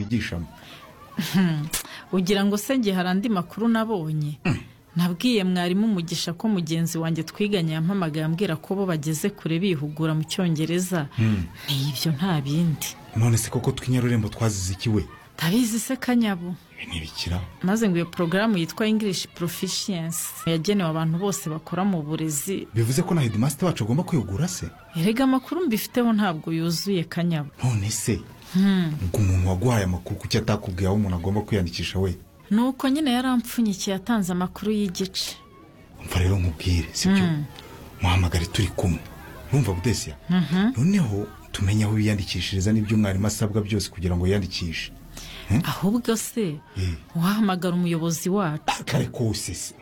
twigishamo ugira ngo se nge hari andi makuru nabonye nabwiye mwarimu umugisha ko mugenzi wanjye twiganye yampamagaye ambwira ko bo bageze kure bihugura mu cyongereza ni ibyo nta bindi none se koko tw'inyarurembo twazize ikiwe ndabizi se kanyabo ibi ntibikiraho maze ngo iyo porogaramu yitwa ingilishi porofishiyensi yagenewe abantu bose bakora mu burezi bivuze ko na hedimasite wacu agomba kwiyugura se erega amakuru mbifiteho ntabwo yuzuye kanyabo none se ubwo umuntu waguhaye amakuru kuki atakubwiye aho umuntu agomba kwiyandikisha we nuko nyine yarampfunyikiye atanze amakuru y'igice umva rero nkubwire sibyo muhamagare turi kumwe urumva budesiya noneho tumenye aho yiyandikishiriza n'ibyo umwarimu asabwa byose kugira ngo yiyandikishe ahubwo se Mm. wahamagara umuyobozi wacu kare kose se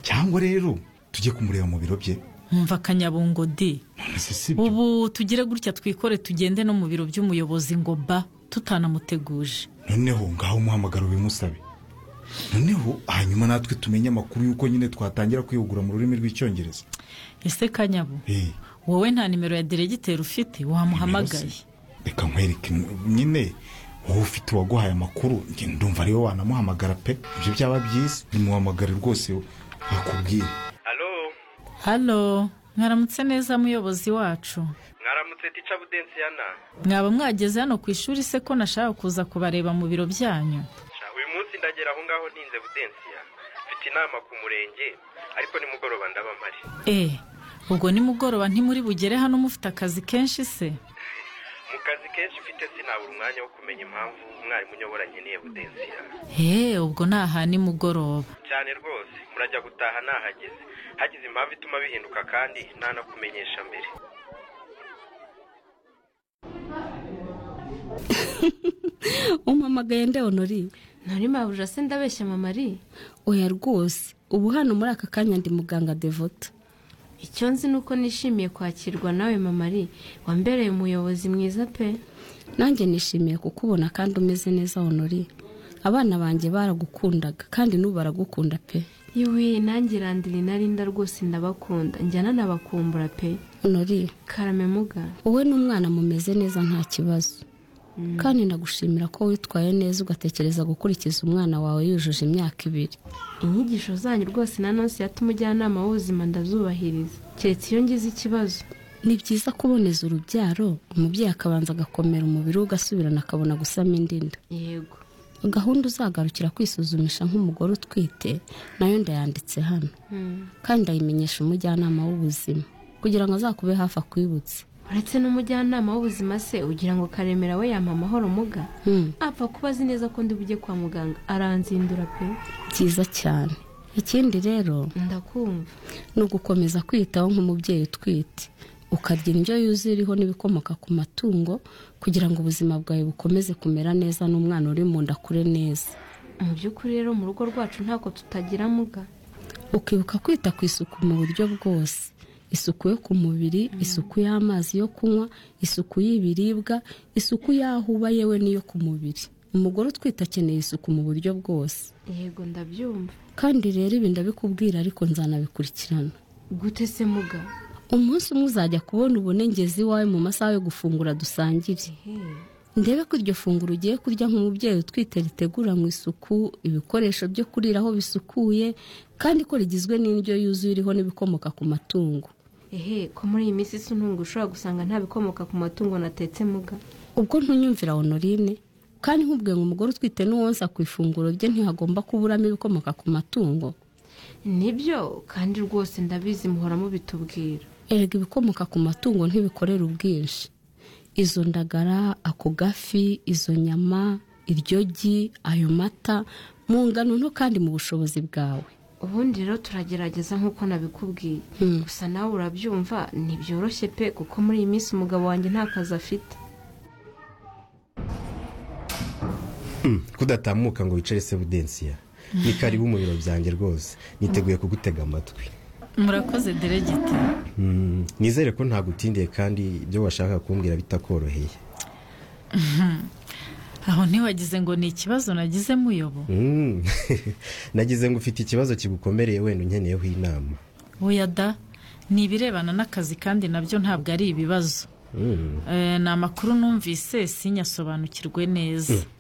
cyangwa rero tujye kumureba mu biro bye wumva kanyabungo di none se sibyo ubu tugire gutya twikore tugende no mu biro by'umuyobozi ngo ba tutanamuteguje noneho ngaho umuhamagara ubimusabe noneho hanyuma natwe tumenye amakuru y'uko nyine twatangira kwihugura mu rurimi rw'icyongereza ese kanyabu Eh, wowe nta nimero ya diregiteri ufite nimero wamuhamagaye se? reka nkwereke nyine wowe ufite uwaguhaye amakuru njye ndumva ariwe wanamuhamagara pe ibyo byaba byiza nimuhamagare rwose bakubwire halo halo mwaramutse neza muyobozi wacu mwaramutse tica budensiyana mwaba mwageze hano ku ishuri se ko nashaka kuza kubareba mu biro byanyu Sha, uyu munsi ndagera aho ngaho ntinze budensiya mfite inama ku murenge ariko nimugoroba ndaba mpari e ubwo nimugoroba ntimuri bugere hano mufite akazi kenshi se mu kazi kenshi mfite sinabura umwanya wo kumenya impamvu umwarimu unyobora nkeneye budensiya he ubwo ni aha nimugoroba cyane rwose murajya gutaha nahageze hagize impamvu ituma bihinduka kandi ntanakumenyesha mbere umpamagaye nde onori ntari mabuja se ndabeshya mama ari oya rwose ubu hano muri aka kanya ndi muganga devota icyo nzi ni uko nishimiye kwakirwa nawe mama ari wambereye umuyobozi mwiza pe nanjye nishimiye kukubona kandi umeze neza onori abana banjye baragukundaga kandi n'ubu baragukunda pe yewe nanjye irandira inarinda rwose ndabakunda njyana nabakumbura pe onori karame muga wowe n'umwana mumeze neza nta kibazo kandi nagushimira ko witwaye neza ugatekereza gukurikiza umwana wawe yujuje imyaka ibiri inyigisho zanyu rwose na nonsi yata umujyanama w'ubuzima ndazubahiriza keretse iyo ngize ikibazo ni byiza kuboneza urubyaro umubyeyi akabanza agakomera umubiri we ugasubirana akabona gusama indinda yego gahunda uzagarukira kwisuzumisha nk'umugore utwite nayo ndayanditse hano Mm. kandi ndayimenyesha umujyanama w'ubuzima kugira ngo azakube hafi akwibutse uretse n'umujyanama w'ubuzima se ugira ngo karemera we yampa amahoro muga Hmm, apfa kuba azi neza ko ndi bujye kwa muganga aranzindura pe byiza cyane ikindi rero ndakumva ni ugukomeza kwiyitaho nk'umubyeyi utwite ukarya indyo yuzuye iriho n'ibikomoka ku matungo kugira ngo ubuzima bwawe bukomeze kumera neza n'umwana uri mu nda akure neza mu by'ukuri rero mu rugo rwacu ntako tutagira muga ukibuka kwita ku isuku mu buryo bwose isuku yo ku mubiri isuku y'amazi yo kunywa isuku y'ibiribwa isuku y'aho uba yewe n'iyo ku mubiri umugore utwite akeneye isuku mu buryo bwose yego ndabyumva kandi rero ibi ndabikubwira ariko nzanabikurikirana gute se muga umunsi umwe uzajya kubona ubone ngeze iwawe mu masaha yo gufungura dusangire Hey. ndebe ko iryo funguro ugiye kurya nk'umubyeyi utwite riteguranwe isuku ibikoresho byo kuriraho bisukuye kandi ko rigizwe n'indyo yuzuye iriho n'ibikomoka ku matungo ehe ko muri iyi minsi sinunga ushobora gusanga nta bikomoka ku matungo natetse muga ubwo ntunyumvira honorine kandi nkubwiye ngo umugore utwite n'uwonsa ku ifunguro rye ntihagomba kuburamo ibikomoka ku matungo nibyo kandi rwose ndabizi muhora mubitubwira erega ibikomoka ku matungo ntibikorera ubwinshi izo ndagara ako gafi izo nyama iryogi ayo mata mu ngano nto kandi mu bushobozi bwawe ubundi rero turagerageza nk'uko nabikubwiye Hmm. gusa nawe urabyumva ntibyoroshye pe kuko muri iyi minsi umugabo wanjye nta kazi afite kudatamuka ngo wicare se budensiya ni karibu mu biro byanjye rwose niteguye kugutega amatwi murakoze diregiteri Mm, nizere ko ntagutindiye kandi ibyo washaka kumbwira bitakoroheye aho ntiwagize ngo ni ikibazo nagize muyobo Mm. nagize ngo ufite ikibazo kigukomereye wenda unkeneyeho inama oya da ni ibirebana n'akazi kandi nabyo ntabwo ari ibibazo Mm. Eh, ni amakuru numvise sinyasobanukirwe neza Mm.